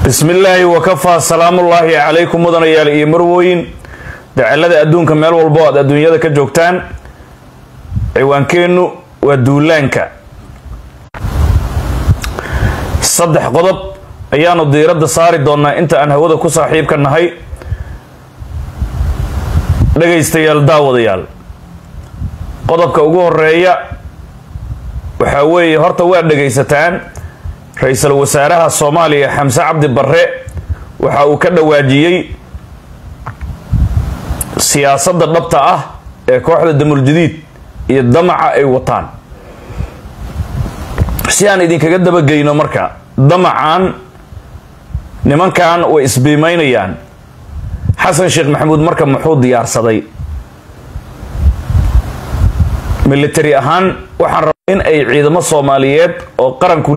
bismi illaahi wakafaa salaamullaahi calaykum mudanayaal iyo marwooyin dacalada adduunka meel walbo aad adduunyada ka joogtaan ciwaankeennu waa duulaanka saddex qodob ayaanu diiradda saari doonaa inta aan hawada ku saaxiibka nahay dhagaystayaal daawadayaal qodobka ugu horeeya waxaa weeye horta waa dhagaysataan ra-iisul wasaaraha soomaaliya xamse cabdi barre waxa uu ka dhawaajiyey siyaasadda dhabta ah ee kooxda damuljadiid iyo damaca ay wataan si aan idinkaga dabageyno marka damacan nimankan way isbiimeynayaan xasan sheekh maxamuud marka muxuu diyaarsaday military ahaan waxaan rabaa in ay ciidamo soomaaliyeed oo qaranku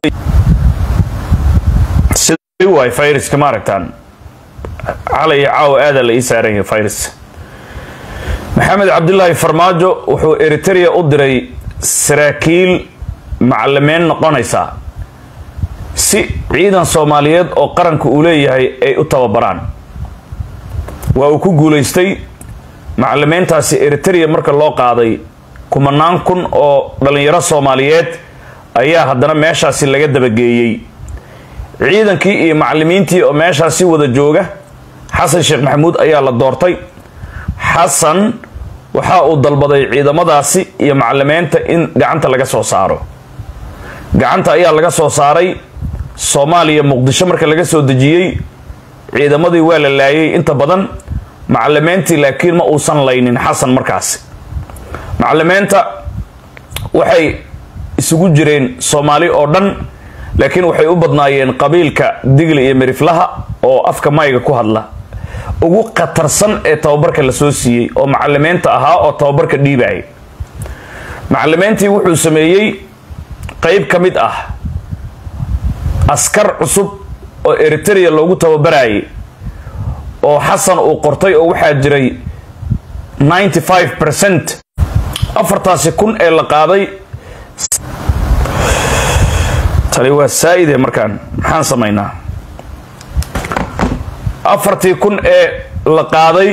waay viruska ma aragtaan calay caawa aadaa la ii saaran yahay virus maxamed cabdilaahi farmaajo wuxuu eritrea u diray saraakiil macalimeyn noqonaysa si ciidan soomaaliyeed oo qaranka uu leeyahay ay u tababaraan waa uu ku guulaystay macalimeyntaasi eritrea marka loo qaaday kumanaan kun oo dhalinyaro soomaaliyeed ayaa haddana meeshaasi laga dabageeyey ciidankii iyo macalimiintii oo meeshaasi wada jooga xasan sheekh maxamuud ayaa la doortay xasan waxa uu dalbaday ciidamadaasi iyo macalimeynta in gacanta laga soo saaro gacanta ayaa laga soo saaray soomaaliya muqdisho marka laga soo dejiyey ciidamadii waa la laayay inta badan macalimeyntii laakiin ma uusan laynin xasan markaasi macalimeynta waxay isugu jireen soomaali oo dhan laakiin waxay u badnaayeen qabiilka digli iyo miriflaha oo afka mayga ku hadla ugu khatarsan ee tababarka la soo siiyey oo macalimeynta ahaa oo tababarka dhiibayay macalimeyntii wuxuu sameeyey qeyb ka mid ah askar cusub oo eritrea loogu tababarayay oo xasan uu qortay oo waxaa jiray ninety five percent afartaasi kun ee la qaaday tani waa saa-ide markaan maxaan samaynaa afartii kun ee la qaaday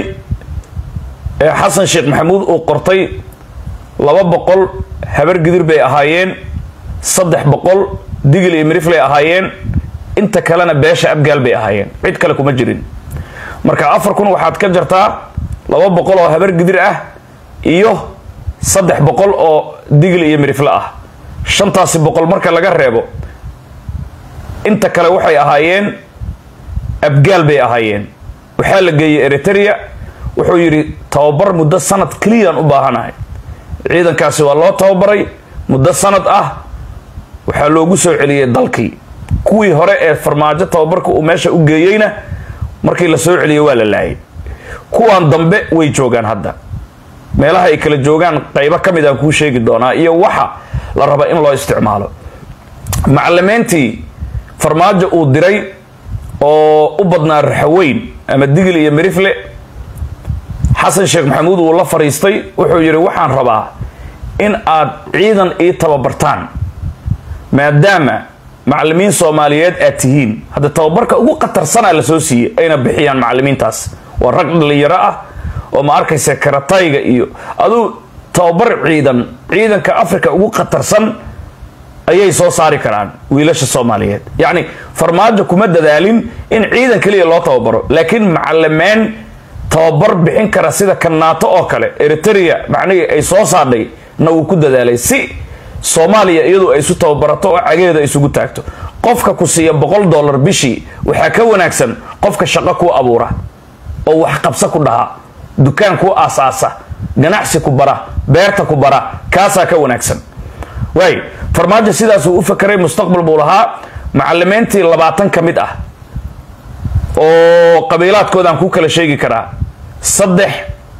ee xasan sheekh maxamuud uu qortay laba boqol habar gidir bay ahaayeen saddex boqol digil iyo miriflay ahaayeen inta kalena beesha abgaal bay ahaayeen cid kale kuma jirin marka afar kun waxaad ka jartaa laba boqol oo habar gidir ah iyo saddex boqol oo digil iyo mirifle ah shantaasi boqol marka laga reebo inta kale waxay ahaayeen abgaal bay ahaayeen waxaa la geeyey eritrea wuxuu yidhi tababar muddo sanad keliyaan u baahanahay ciidankaasi waa loo tababaray muddo sanad ah waxaa loogu soo celiyey dalkii kuwii hore ee farmaajo tababarka uu meesha u geeyeyna markii la soo celiyey waa la laayay kuwan dambe way joogaan hadda meelaha ay kala joogaan qaybo ka mid aan kuu sheegi doonaa iyo waxa la raba in loo isticmaalo macalimeyntii farmaajo uu diray oo u badnaa raxaweyn ama digil iyo mirifle xasan sheekh maxamuud uu la fadhiistay wuxuu yidhi waxaan rabaa in aad ciidan ii tababartaan maadaama macalimiin soomaaliyeed aad tihiin hadda tababarka ugu khatarsanaa la soo siiyey ayna bixiyaan macalimiintaas waa rag dhalinyaro ah oo ma arkaysa karatayga iyo aduu tababar ciidan ciidanka africa ugu khatarsan ayay soo saari karaan wiilasha soomaaliyeed yacni farmaajo kuma dadaalin in ciidan keliya loo tababaro laakiin macalimeyn tababar bixin kara sida kanaato oo kale eritrea macnihii ay soo saadhay na uu ku dadaalay si soomaaliya iyadu ay isu tababarato oo cageeda isugu taagto qofka ku siiya boqol dollar bishii waxaa ka wanaagsan qofka shaqo kuu abuura oo wax qabsa ku dhaha dukaan kuu aasaasa ganacsi ku bara beerta ku bara kaasaa ka wanaagsan waay farmaajo sidaasuu u fakeray mustaqbal buu lahaa macalimeyntii labaatan ka mid ah oo qabiilaadkoodaan ku kala sheegi karaa saddex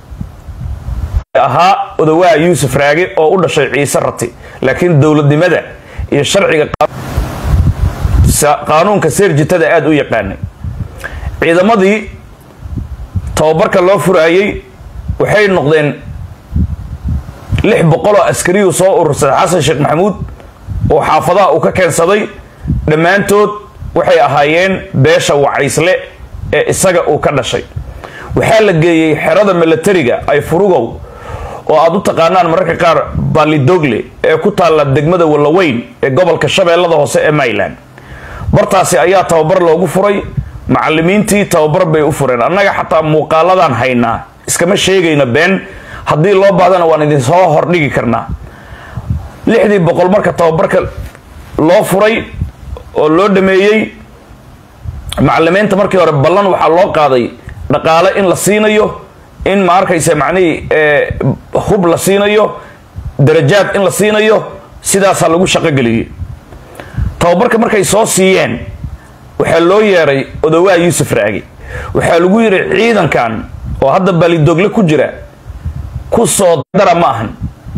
ahaa odawaa yuusuf raage oo u dhashay ciise rati laakiin dowladnimada iyo sharciga qaanuunka seerjitada aada u yaqaanay ciidamadii tababarka loo furaayey waxay noqdeen lix boqol oo askariyuu soo urursaday xasan sheekh maxamuud oo xaafadaha uu ka keensaday dhammaantood waxay ahaayeen beesha wacaysle ee isaga uu ka dhashay waxaa la geeyey xerada milatariga ay furugow oo aad u taqaanaan mararka qaar balidogle ee ku taalla degmada wallaweyn ee gobolka shabeellada hoose ee mayland bartaasi ayaa tababar loogu furay macalimiintii tababar bay u fureen annaga xataa muuqaaladaan haynaa iskama sheegayna been haddii loo baahdana waan idinsoo hordhigi karnaa lixdii boqol marka tababarka loo furay oo loo dhameeyey macalimiinta markii hore ballan waxaa loo qaaday dhaqaale in la siinayo in ma arkaysa macnihii hub la siinayo darajaad in la siinayo sidaasaa lagu shaqogeliyey tababarka markay soo siiyeen waxaa loo yeeray odowaa yuusuf raagi waxaa lagu yidhi ciidankan oo hadda balidogle ku jira ku soo dara ma ahan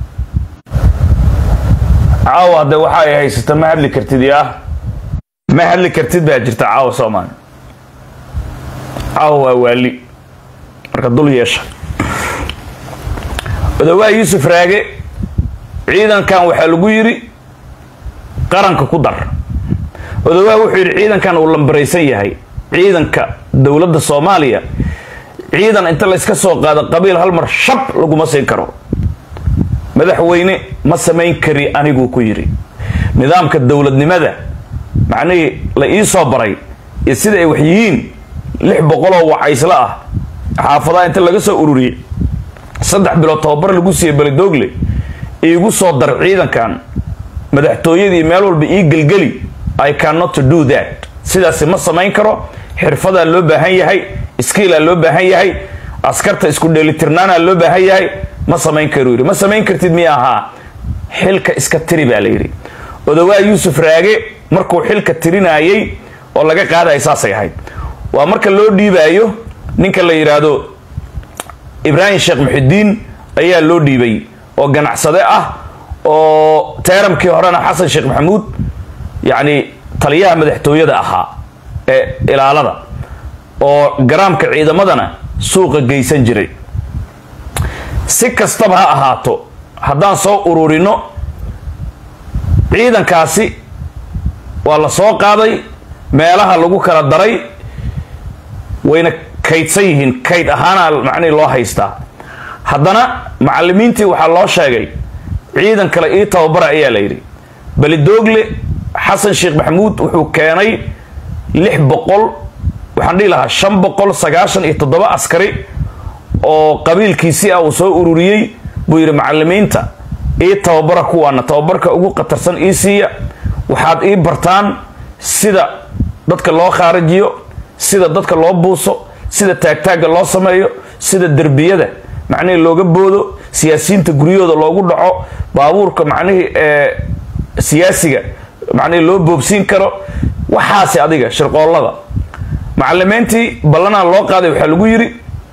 caawa hadde waxa ay haysata ma hadli kartid yaa ma hadli kartid baa jirta caawa soomaali caawa waa waali marka dul yeesha odowaa yuusuf raage ciidankan waxaa lagu yidhi qaranka ku dar odowaa wuxuu yidhi ciidankan uu lambaraysan yahay ciidanka dowladda soomaaliya ciidan inta layska soo qaado qabiil hal mar shab laguma siin karo madaxweyne ma samayn kari aniguu ku yidhi nidaamka dowladnimada macnihii la ii soo baray iyo sida ay wax yihiin lix boqoloo wacaysla ah xaafadaha inta laga soo ururiyey saddex bilood tababar lagu siiyey belidogle iigu soo dar ciidankan madaxtooyadii meel walba ii gelgeli i cannot do that sidaasi ma samayn karo xirfadaa loo baahan yahay skiilaa loo baahan yahay askarta isku dheelitirnaanaa loo baahan yahay ma samayn karu yidhi ma samayn kartid miya ahaa xilka iska tiri baa la yidhi odowaa yuusuf raage markuu xilka tirinaayey oo laga qaadaya saasay ahayd waa marka loo dhiibaayo ninka la yidhaahdo ibraahim sheekh muxidiin ayaa loo dhiibay oo ganacsade ah oo teeramkii horena xasan sheekh maxamuud yacni taliyaha madaxtooyada ahaa ee ilaalada oo garaamka ciidamadana suuqa geysan jiray si kastaba ha ahaato haddaan soo ururino ciidankaasi waa la soo qaaday meelaha lagu kala daray wayna kaydsan yihiin kayd ahaana macnihi loo haystaa haddana macalimiintii waxaa loo sheegay ciidan kale ii tababara ayaa la yidhi belidoogle xasan sheekh maxamuud wuxuu keenay lix boqol waxaan dhihi lahaa shan boqol sagaashan iyo toddoba askari oo qabiilkiisii ah uu soo ururiyey buu yidhi macalimiinta ii tababara kuwaana tababarka ugu khatarsan ii siiya waxaad ii bartaan sida dadka loo khaarijiyo sida dadka loo buuso sida taagtaagga loo sameeyo sida derbiyada macnihii looga boodo siyaasiyiinta guryahooda loogu dhaco baabuurka macnihii ee siyaasiga macnihii loo boobsiin karo waxaasi adiga shirqoollada macalimiintii ballanaa loo qaaday waxaa lagu yidhi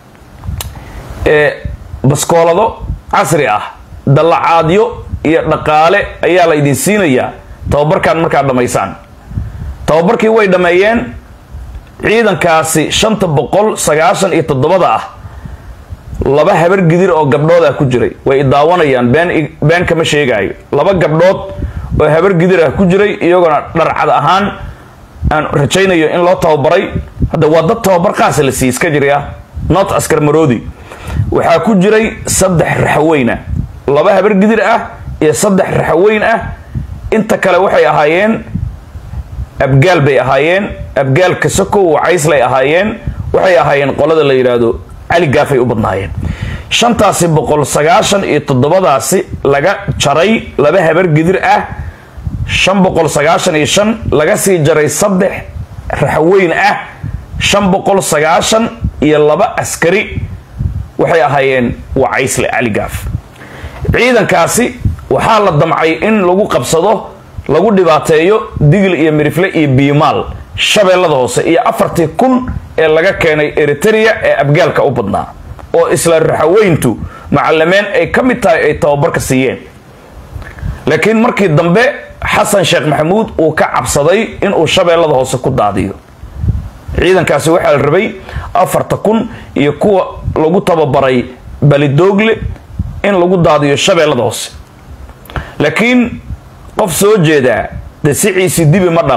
baskoolado casri ah dallacaadyo iyo dhaqaale ayaa la idin siinayaa tababarkan markaad dhammaysaan tababarkii way dhammeeyeen ciidankaasi shanta boqol sagaashan iyo toddobada ah laba habar gidir oo gabdhood ah ku jiray way idaawanayaan been been kama sheegaayo laba gabdhood oo habar gidir ah ku jiray iyagoona dharcad ahaan aan rajaynayo in loo tababaray hadda waa dad tababar qaasa la siiy iska jiri ah not askar maroodi waxaa ku jiray saddex raxweyn ah laba habar gidir ah iyo saddex raxweyn ah inta kale waxay ahaayeen abgaal bay ahaayeen abgaalka sokow wacayslay ahaayeen waxay ahaayeen qolada la yidhaahdo cali gaafay u badnaayeen shantaasi boqol sagaashan iyo toddobadaasi laga jaray laba habar gidir ah shan boqol sagaashan iyo shan laga sii jaray saddex raxweyn ah shan boqol sagaashan iyo laba askari waxay ahaayeen wacaysle cali gaaf ciidankaasi waxaa la damcay in lagu qabsado lagu dhibaateeyo digil iyo mirifle iyo biimaal shabeellada hoose iyo afartii kun ee laga keenay eriteria ee abgaalka u badnaa oo isla raxaweyntu macalimeen ay ka mid tahay ay tababarka siiyeen laakiin markii dambe xasan sheekh maxamuud uu ka cabsaday inuu shabeellada hoose ku daadiyo ciidankaasi waxaa la rabay afarta kun iyo kuwa lagu tababaray balidoogle in lagu daadiyo shabeellada hoose laakiin qof soo jeedaa dee siciisi dibi ma dhalo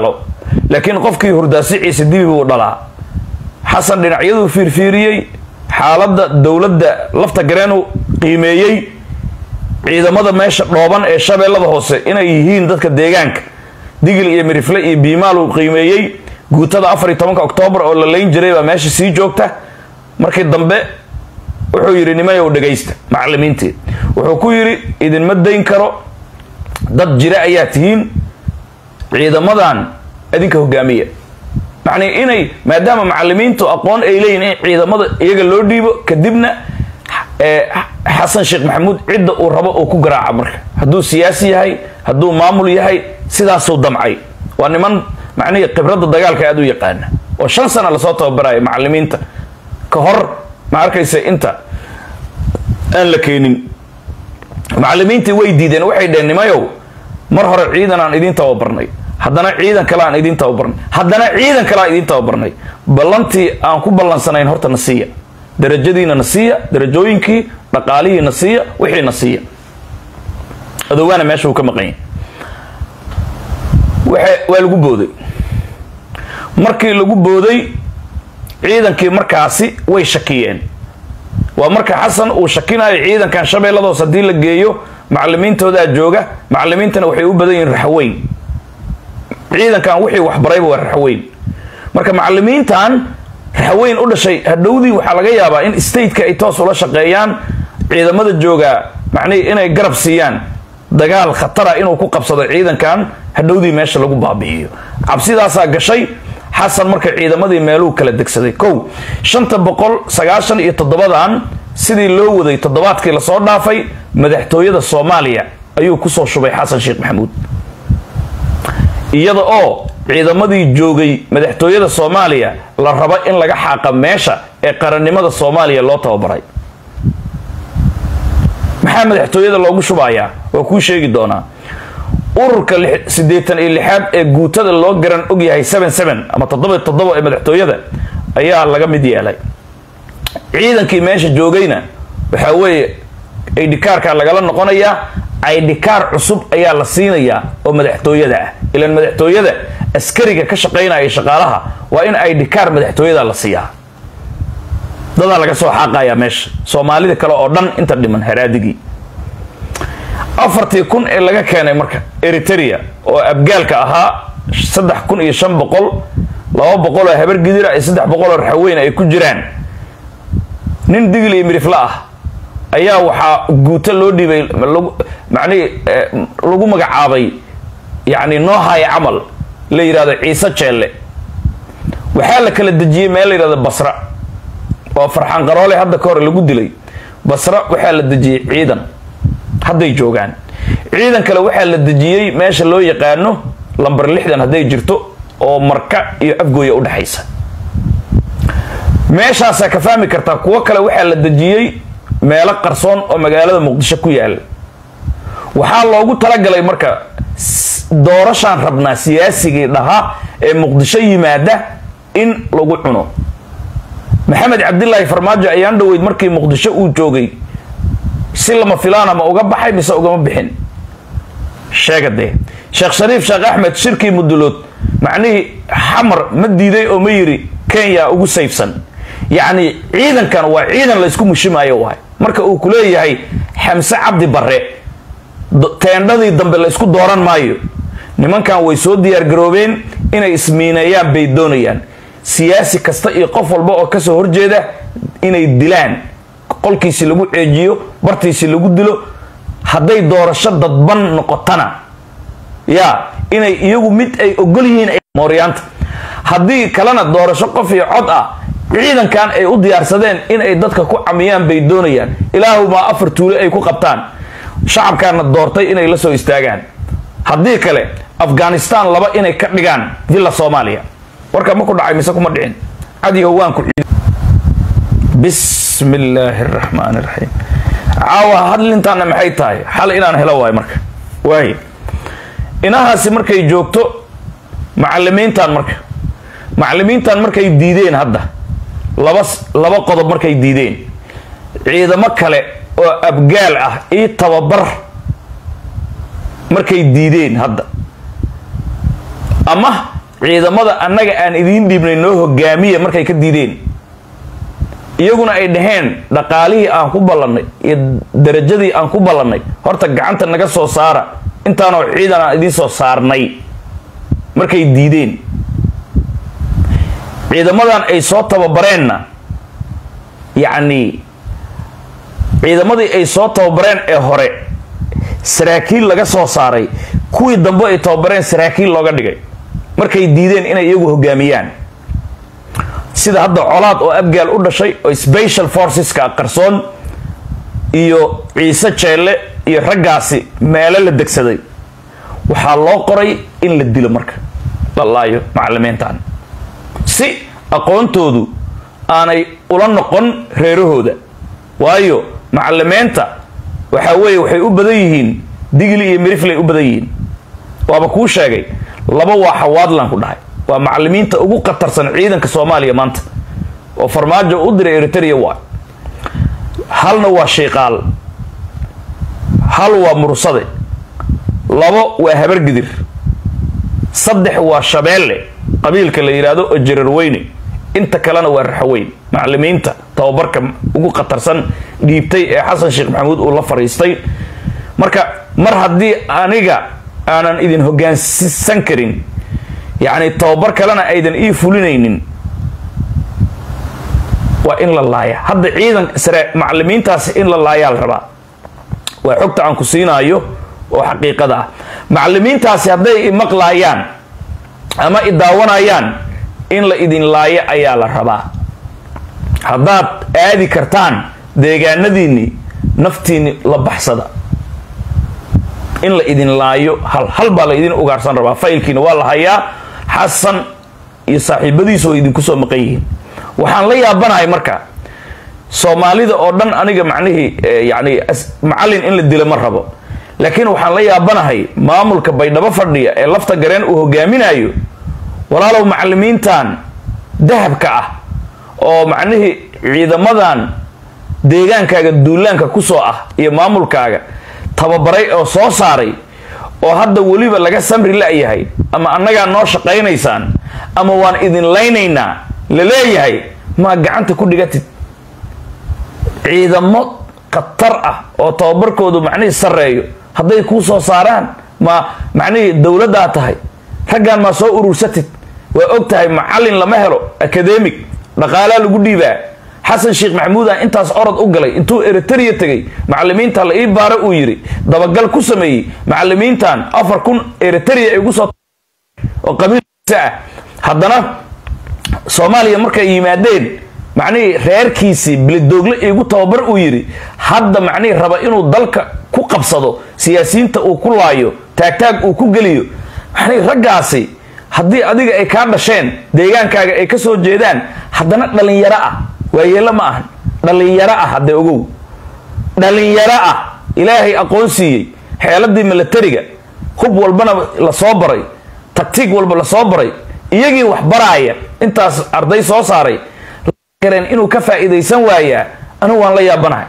laakiin qofkii hurdaasiciisa dibi buu dhalaa xasan dhinacyaduu fiirfiiriyey xaaladda dowladda lafta gareenu qiimeeyey ciidamada meesha dhooban ee shabeellada hoose inay yihiin dadka deegaanka digil iyo mirifle iyo biimaal uu qiimeeyey guutada afar iyo tobanka oktoobar oo la layn jiray baa meesha sii joogta markii dambe wuxuu yidhi nimayow dhegaysta macalimiintii wuxuu ku yidhi idinma dayn karo dad jira ayaa tihiin ciidamadan idinka hogaamiya macnii inay maadaama macalimiintu aqoon ay leeyihin in ciidamada iyaga loo dhiibo kadibna xasan sheekh maxamuud cidda uu rabo uu ku garaaca marka hadduu siyaasi yahay hadduu maamul yahay sidaasuu damcay waa niman macnihii khibradda dagaalka aada u yaqaana oo shan sana lasoo tababaraya macalimiinta ka hor ma arkaysa inta aan la keenin macalimiintii way diideen waxay dheheen nimayow mar hore ciidan aan idiin tababarnay haddana ciidan kale aan idiin tababarnay haddana ciidan kale aan idiin tababarnay ballantii aan ku ballansanayn horta na siiya darajadiina na siiya darajooyinkii dhaqaalihii na siiya wixii na siiya adoogaana meesha uu ka maqan yahay waa lagu booday markii lagu booday ciidankii markaasi way shakiyeen waa marka xasan uu shakinayo ciidankan shabeelladoos haddii la geeyo macalimiintoodaa jooga macalimiintana waxay u badan yihiin raxweyn ciidankan wixii waxbarayba waa raxweyn marka macalimiintan raxweyn u dhashay hadhowdii waxaa laga yaabaa in stateka ay toos ula shaqeeyaan ciidamada jooga macnihii inay garab siiyaan dagaal khatara inuu ku qabsado ciidankan hadhowdii meesha lagu baabi'iyo cabsidaasaa gashay xasan marka ciidamadii meeluu kala degsaday kow shanta boqol sagaashan iyo toddobadan sidii loo waday toddobaadkii lasoo dhaafay madaxtooyada soomaaliya ayuu kusoo shubay xasan sheekh maxamuud iyada oo ciidamadii joogay madaxtooyada soomaaliya la rabo in laga xaaqa meesha ee qarannimada soomaaliya loo tababaray maxaa madaxtooyada loogu shubayaa waa kuu sheegi doonaa ururka siddeetan iyo lixaad ee guutada loo garan ogyahay seven seven ama toddoba toddoba ee madaxtooyada ayaa laga mid yeelay ciidankii meesha joogayna waxaa weeye aidhikaarka lagala noqonayaa aidhikaar cusub ayaa la siinayaa oo madaxtooyada ah ilaan madaxtooyada askariga ka shaqaynaya shaqaalaha waa in aidhikaar madaxtooyada la siiyaa dadaa laga soo xaaqayaa meesha soomaalida kale oo dhan inta dhiman haraadigii afartii kun ee laga keenay marka eritrea oo abgaalka ahaa saddex kun iyo shan boqol laba boqol oo habar gidira iyo saddex boqol oo raxweyn ay ku jiraan nin digil iyo midhifla ah ayaa waxaa guuto loo dhiibay macnihii lagu magacaabay yacni noohaya camal la yidhahdo ciise jeelle waxaa la kala dejiyey meel la yidhahdo basra oo farxaan qaroole hadda ka hor lagu dilay basra waxaa la dejiyey ciidan hadday joogaan ciidan kale waxaa la dejiyey meesha loo yaqaano lambar lixdan hadday jirto oo marka iyo afgooya udhexaysa meeshaasaa ka fahmi kartaa kuwo kale waxaa la dejiyey meelo qarsoon oo magaalada muqdisho ku yaala waxaa loogu talagalay marka doorashaan rabnaa siyaasigii dhahaa ee muqdisho yimaada in lagu cuno maxamed cabdilaahi farmaajo ayaan dhoweyd markii muqdisho uu joogay si lama filaana ma uga baxay mise ugama bixin sheega dee sheekh shariif sheekh axmed shirkii mudulood macnihii xamar ma diiday oo ma yiri kenya ugu sayfsan yacni ciidankan waa ciidan la ysku mushimaayo waay marka uu ku leeyahay xamse cabdi barre teendhadii dambe la ysku dooran maayo nimankan way soo diyaargaroobeen inay ismiineeyaan bay doonayaan siyaasi kasta iyo qof walba oo kasoo horjeeda inay dilaan qolkiisi lagu ceejiyo bartiisi lagu dilo hadday doorasho dadban noqotana ya inay iyagu mid ay ogol yihiin mooryaanta haddii kalena doorasho qof iyo cod ah ciidankan ay u diyaarsadeen inay dadka ku camiyaan bay doonayaan ilaahumaa afar tuule ay ku qabtaan shacabkaana doortay inay la soo istaagaan haddii kale afghanistan laba inay ka dhigaan villa soomaaliya warka ma ku dhacay mise kuma dhicin cadiho waan ku bismi illaahi araxmaan iraxiim caawa hadlintaana maxay tahay xal inaan helo waay marka waay inahaasi markay joogto macalimiintan marka macalimiintan markay diideen hadda laba laba qodob markay diideen ciidamo kale oo abgaal ah io tababar markay diideen hadda ama ciidamada annaga aan idiin dhiibnay noo hogaamiya markay ka diideen iyaguna ay dhaheen dhaqaalihii aan ku ballannay iyo darajadii aan ku ballannay horta gacanta naga soo saara intaanoo ciidan aan idiin soo saarnay markay diideen ciidamadan ay soo tababareenna yacnii ciidamadii ay soo tababareen ee hore saraakiil laga soo saaray kuwii dambe ay tababareen saraakiil looga dhigay markay diideen inay iyagu hogaamiyaan sida hadda colaad oo abgaal u dhashay oo special forceska qarsoon iyo ciise jeelle iyo raggaasi meelo la degsaday waxaa loo qoray in la dilo marka la laayo macalimiintan si aqoontoodu aanay ula noqon reerahooda waayo macalimiinta waxaa weeye waxay u badan yihiin digli iyo miriflay u badan yihiin waaba kuu sheegay laba waa xawaadlan ku dhahay waa macalimiinta ugu khatarsan ciidanka soomaaliya maanta oo farmaajo u diray eritrea waa halna waa shiiqaal hal waa mursade labo waa habargidir saddex waa shabeelle qabiilka la yidhaahdo oo jararweyne inta kalena waa raxaweyn macalimiinta tababarka ugu khatarsan dhiibtay ee xasan sheekh maxamuud uu la fariistay marka mar haddii aniga aanan idin hogaansan karin yacni tababar kalena aydan ii fulinaynin waa in la laaya hadda ciidan sare macalimiintaasi in la laayaa la rabaa waa xogta aan ku siinaayo oo xaqiiqada ah macalimiintaasi hadday imaqlaayaan ama i daawanayaan in la idin laayo ayaa la rabaa haddaad aadi kartaan deegaanadiinni naftiinni la baxsada in la idin laayo hal hal baa la idin ugaarsan rabaa faylkiina waa la hayaa xasan iyo saaxiibadiisu way idinku soo maqan yihiin waxaan la yaabanahay marka soomaalida oo dhan aniga macnihii yani macallin in la dilo ma rabo laakiin waxaan la yaabanahay maamulka baydhabo fadhiya ee lafta gareen uu hogaaminayo walaalow macalimiintan dahabka ah oo macnihii ciidamadan deegaankaaga duulaanka kusoo ah iyo maamulkaaga tababaray oo soo saaray oo hadda weliba laga samri la-yahay ama annagaa noo shaqaynaysaan ama waan idin laynaynaa la leeyahay maa gacanta ku dhigatid ciidamo khatar ah oo tababarkoodu macnihii sarreeyo hadday kuu soo saaraan ma macnihii dowladdaa tahay raggan maa soo urursatid waa og tahay macallin lama helo academic dhaqaalaa lagu dhiibaa xasan sheekh maxamuudan intaas orod u galay intuu eritrea tegay macalimiinta la ii baaro uu yidhi dabagal ku sameeyey macalimiintan afar kun eritrea ay ugu soo oo qabiilkiisa ah haddana soomaaliya markay yimaadeen macnihii reerkiisii bilidoogle iigu tababar uu yidhi hadda macnihii raba inuu dalka ku qabsado siyaasiyiinta uu ku laayo taagtaag uu ku geliyo macnihii raggaasi haddii adiga ay kaa dhasheen deegaankaaga ay ka soo jeedaan haddana dhalinyaro ah waayeelo ma ahan dhalinyaro ah haddee ogow dhalinyaro ah ilaahay aqoon siiyey xeeladii milatariga hub walbana la soo baray taktiig walba la soo baray iyagii wax baraaya intaas arday soo saaray kareen inuu ka faa'iidaysan waayaa anigu waan la yaabanahay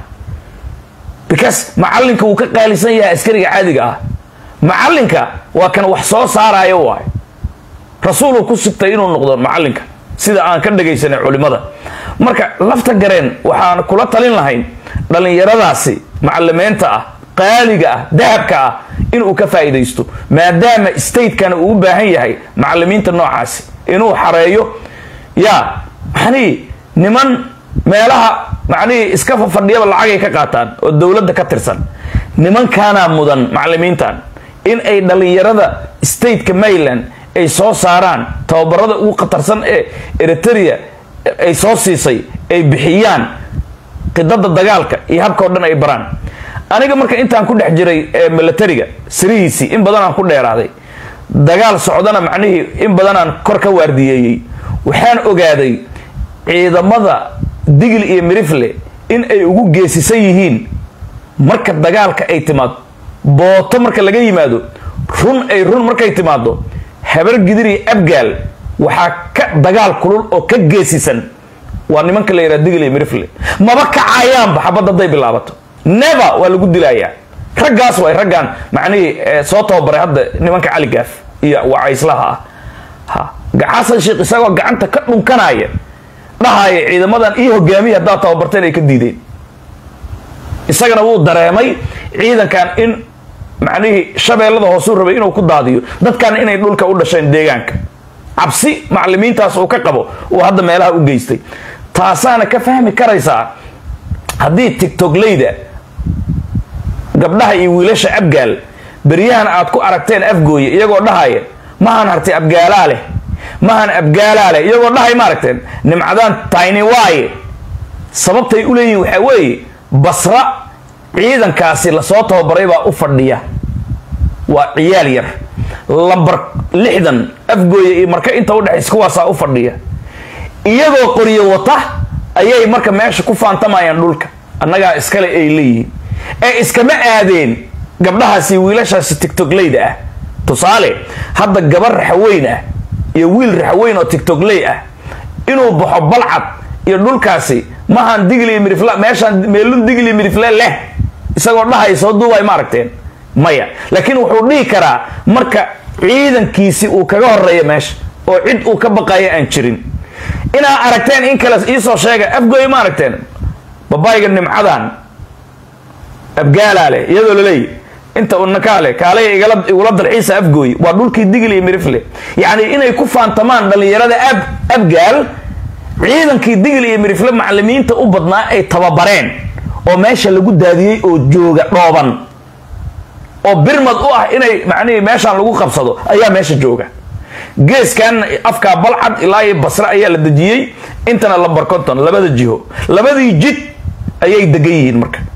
because macallinka wuu ka qaalisan yahay askariga caadiga ah macallinka waa kan wax soo saaraayo waay rasuuluu ku sigtay inuu noqdo macallinka sida aan ka dhagaysanay culimada marka lafta gareen waxaan kula talin lahayn dhallinyaradaasi macalimiinta ah qaaliga ah dahabka ah inuu ka faa'iidaysto maadaama statekana uu u baahan yahay macalimiinta noocaasi inuu xareeyo yaa maxanii niman meelaha macnihii iska fadhiyaba lacagay ka qaataan oo dowladda ka tirsan nimankaanaa mudan macalimiintan in ay dhallinyarada stateka maryland ay soo saaraan tababarada ugu khatarsan ee eritrea ay soo siisay ay bixiyaan qidada dagaalka iyo habkao dhan ay baraan aniga marka intaan ku dhex jiray ee milatariga sirihiisii in badanaan ku dheeraaday dagaal socdana macnihii in badanaan kor ka waardiyeeyey waxaan ogaaday ciidamada digil iyo mirifle in ay ugu geesisan yihiin marka dagaalka ay timaado booto marka laga yimaado run ay run markay timaado habar gidir iyo abgaal waxaa ka dagaal kulul oo ka geesisan waa nimanka la yidhaha digil iyo mirifle maba kacayaanba xabadda hadday bilaabato never waa lagu dilayaa raggaas way raggan macnihii soo tababaray hadda nimanka cali gaaf iyo wacayslaha ah ha xasan sheekh isagoo gacanta ka dhunkanaya dhahaya ciidamadan ii hogaamiya haddaad tababarteen ay ka diideen isagana wuu dareemay ciidankan in macnihii shabeellada hoosuu rabay inuu ku daadiyo dadkana inay dhulka u dhasheen deegaanka cabsi macalimiintaas uu ka qabo uu hadda meelaha u geystay taasaana ka fahmi karaysaa haddii tigtogleyda gabdhaha iyo wiilasha abgaal beryahan aad ku aragteen afgooye iyagoo dhahaya mahan hartay abgaalaa leh mahan abgaalaa leh iyagoo dhahay ma aragteen nimcadaan tayni waaye sababtay u leeyihin waxaa weeye basra ciidankaasi lasoo tababaray baa u fadhiya waa ciyaal yar lambar lixdan afgooye iyo marka inta udhexaysa kuwaasaa u fadhiya iyagoo qoryo wata ayay marka meesha ku faantamayaan dhulka annagaa iskale ay leeyihiin ee iskama aadeen gabdhahaasi wiilashaasi tigtogleyda ah tusaale hadda gabar raxaweyn ah iyo wiil raxaweyn oo tigtogley ah inuu baxo balcad iyo dhulkaasi mahan digli midifla meeshaan meelun digli midifle leh isagoo dhahay soo duubay ma aragteen maya laakiin wuxuu dhihi karaa marka ciidankiisi uu kaga horeeya meesha oo cid uu ka baqaya aan jirin inaa aragteen in kale iisoo sheega afgooy ma aragteen babayga nimcadan abgaalaa leh iyadoo laleeyahy inta unakaa leh kaalaya igula dalxiisa afgooy waa dhulkii digil iyo mirifle yacni inay ku faantamaan dhallinyarada ab abgaal ciidankii digil iyo mirifle macalimiinta u badnaa ay tababareen oo meesha lagu daadiyey oo jooga dhooban oo birmad u ah inay macnihii meeshaan lagu qabsado ayaa meesha jooga geeskan afkaa balcad ilaa iyo basre ayaa la dejiyey intana lambar conton labada jiho labadii jid ayay degan yihiin marka